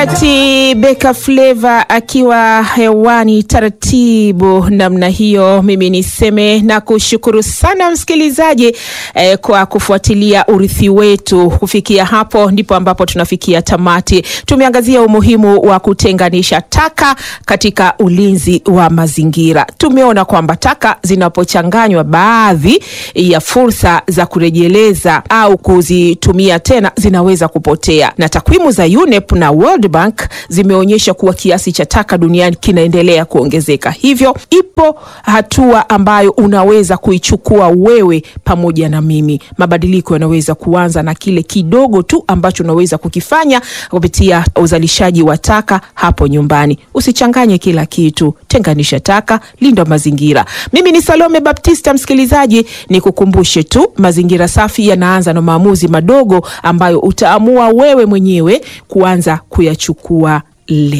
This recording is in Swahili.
Ati Beka Flava akiwa hewani taratibu namna hiyo, mimi niseme na kushukuru sana msikilizaji eh, kwa kufuatilia urithi wetu. Kufikia hapo ndipo ambapo tunafikia tamati. Tumeangazia umuhimu wa kutenganisha taka katika ulinzi wa mazingira. Tumeona kwamba taka zinapochanganywa, baadhi ya fursa za kurejeleza au kuzitumia tena zinaweza kupotea, na takwimu za UNEP na World Bank zimeonyesha kuwa kiasi cha taka duniani kinaendelea kuongezeka. Hivyo ipo hatua ambayo unaweza kuichukua wewe pamoja na mimi. Mabadiliko yanaweza kuanza na kile kidogo tu ambacho unaweza kukifanya kupitia uzalishaji wa taka hapo nyumbani. Usichanganye kila kitu, tenganisha taka, linda mazingira. Mimi ni Salome Baptista. Msikilizaji, ni kukumbushe tu, mazingira safi yanaanza na maamuzi madogo ambayo utaamua wewe mwenyewe kuanza kuyachukua leo.